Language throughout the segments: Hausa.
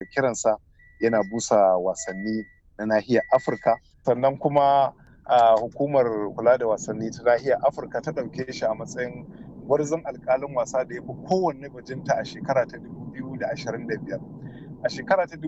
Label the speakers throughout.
Speaker 1: kiransa yana busa wasanni na nahiyar afirka sannan kuma a hukumar kula da wasanni ta nahiyar afirka ta ɗauke shi a matsayin gwarzon alkalin wasa da ya fi kowanne bajinta a shekara ta 2025 a shekara ta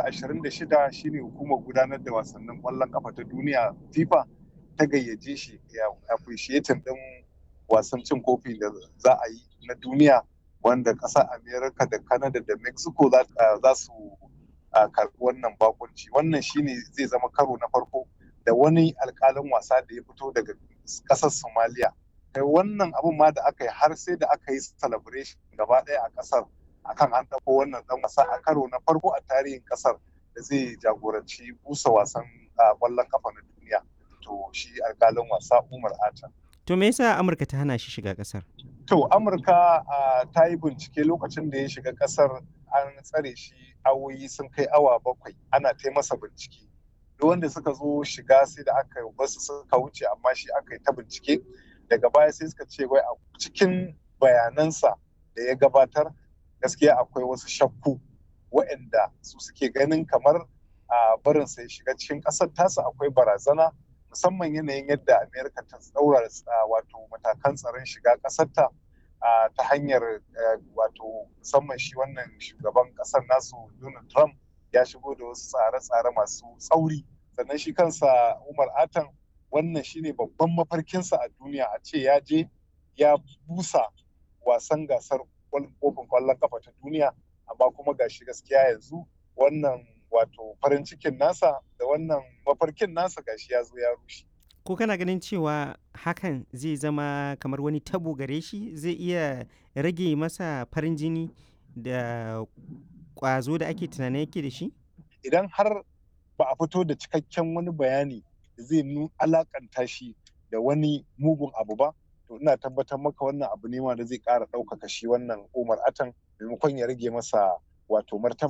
Speaker 1: 2026 shine hukumar gudanar da wasannin ƙwallon kafa ta duniya fifa ta gayyace shi ya appreciating din wasan cin kofi da za a yi na duniya wanda ƙasar america da canada da mexico za su karɓi wannan bakunci wannan shine zai zama karo na farko da wani alkalin wasa da ya fito daga ƙasar somalia kai wannan abun ma da aka yi har sai da aka yi celebration gaba ɗaya a ƙasar akan an ɗauko wannan ɗan wasa a karo na farko a tarihin ƙasar da zai jagoranci busa wasan ƙwallon kafa na duniya to shi alkalin wasa umar ata
Speaker 2: to me yasa amurka ta hana shi shiga ƙasar
Speaker 1: to amurka ta yi bincike lokacin da ya shiga ƙasar an tsare shi awoyi sun kai awa bakwai ana ta masa bincike duk wanda suka zo shiga sai da aka basu suka wuce amma shi aka yi ta bincike daga baya sai suka ce wai a cikin bayanansa da ya gabatar gaskiya akwai wasu shakku waɗanda su suke ganin kamar a barin sai shiga cikin ƙasar tasa akwai barazana musamman yanayin yadda amerika ta tsaura wato matakan tsaron shiga ƙasarta ta hanyar wato musamman shi wannan shugaban ƙasar nasu donald trump ya shigo da wasu tsare-tsare masu tsauri sannan shi kansa umar atan wannan shine babban mafarkinsa a duniya a ce ya je ya busa wasan gasar kofin kwallon kafa ta duniya amma kuma gashi gaskiya yanzu wannan wato farin cikin nasa da wannan mafarkin nasa gashi ya zo ya rushe
Speaker 2: ko kana ganin cewa hakan zai zama kamar wani tabo gare shi zai iya rage masa farin jini da kwazo da ake tunanin yake da shi
Speaker 1: idan har ba a fito da cikakken wani bayani da zai alakanta shi da wani mugun abu ba to ina tabbatar maka wannan abu ne ma da zai ƙara ɗaukaka shi wannan umar atan maimakon ya rage masa wato martaba